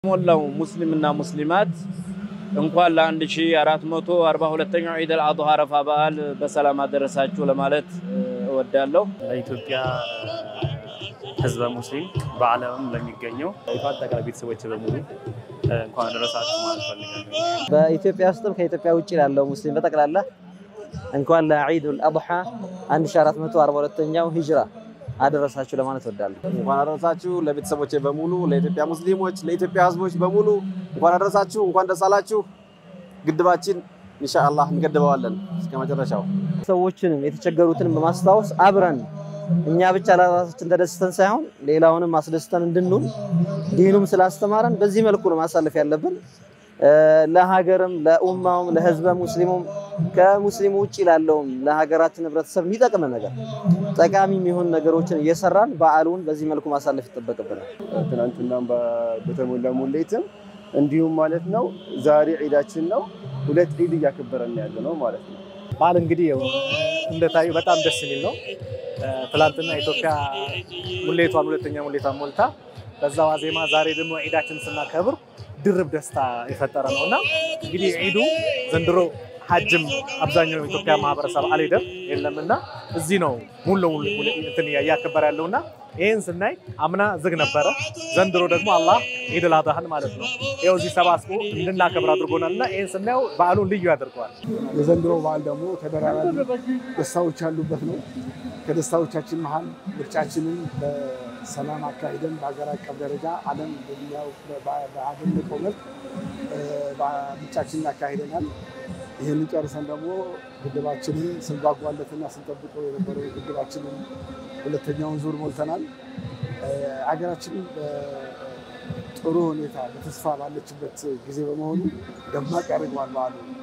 ሞላው ሙስሊምና ሙስሊማት እንኳን ለ1442ኛው ዒድ አልአድሃ አረፋ በዓል በሰላም አደረሳችሁ ለማለት እወዳለሁ። ለኢትዮጵያ ሕዝበ ሙስሊም በዓለምም ለሚገኘው አጠቃላይ ቤተሰቦች በሙሉ እንኳን አደረሳችሁ ማለት ፈልጋለሁ። በኢትዮጵያ ውስጥም ከኢትዮጵያ ውጭ ላለው ሙስሊም በጠቅላላ እንኳን ለዒዱል አድሓ 1442ኛው ሂጅራ አደረሳችሁ ለማለት እወዳለሁ። እንኳን አደረሳችሁ ለቤተሰቦቼ በሙሉ ለኢትዮጵያ ሙስሊሞች፣ ለኢትዮጵያ ህዝቦች በሙሉ እንኳን አደረሳችሁ፣ እንኳን ደስ አላችሁ። ግድባችን ኢንሻአላህ እንገድበዋለን እስከ መጨረሻው። ሰዎችንም የተቸገሩትንም በማስታወስ አብረን እኛ ብቻ ለራሳችን ተደስተን ሳይሆን ሌላውንም አስደስተን እንድንውል ዲኑም ስላስተማረን በዚህ መልኩ ነው ማሳለፍ ያለብን። ለሀገርም ለኡማውም ለህዝበ ሙስሊሙም ከሙስሊሙ ውጭ ላለውም ለሀገራችን ህብረተሰብ የሚጠቅም ነገር ጠቃሚ የሚሆን ነገሮችን እየሰራን በዓሉን በዚህ መልኩ ማሳለፍ ይጠበቅብናል። ትናንትናም በተሞላ ሙሌትም እንዲሁም ማለት ነው። ዛሬ ዒዳችን ነው። ሁለት ዒድ እያከበረን ያለ ነው ማለት ነው። በዓል እንግዲህ እንደታዩ በጣም ደስ የሚል ነው። ትላንትና ኢትዮጵያ ሙሌቷን ሁለተኛ ሙሌቷን ሞልታ በዛ ዋዜማ ዛሬ ደግሞ ዒዳችን ስናከብር ድርብ ደስታ የፈጠረ ነው እና እንግዲህ ዒዱ ዘንድሮ ሀጅም አብዛኛው የኢትዮጵያ ማህበረሰብ አልሄደም የለም እና እዚህ ነው ሙሉ ለሙሉ እንትን እያከበረ ያለው እና ይህን ስናይ አምና ዝግ ነበረ። ዘንድሮ ደግሞ አላህ ዒድ አል አድሃን ማለት ነው ይኸው እዚህ ሰባስቦ እንድናከብር አድርጎናል እና ይህን ስናየው በዓሉን ልዩ ያደርገዋል። የዘንድሮ በዓል ደግሞ ተደራራቢ ደስታዎች ያሉበት ነው። ከደስታዎቻችን መሀል ምርጫችንን በሰላም አካሂደን በሀገር አቀፍ ደረጃ ዓለም በአደነቀው መልክ ምርጫችንን አካሂደናል። ይህንን ጨርሰን ደግሞ ግድባችንን ስንጓጓለትና ስንጠብቀው የነበረው ግድባችንን ሁለተኛውን ዙር ሞልተናል። ሀገራችን ጥሩ ሁኔታ በተስፋ ባለችበት ጊዜ በመሆኑ ደማቅ ያደርገዋል በዓሉ።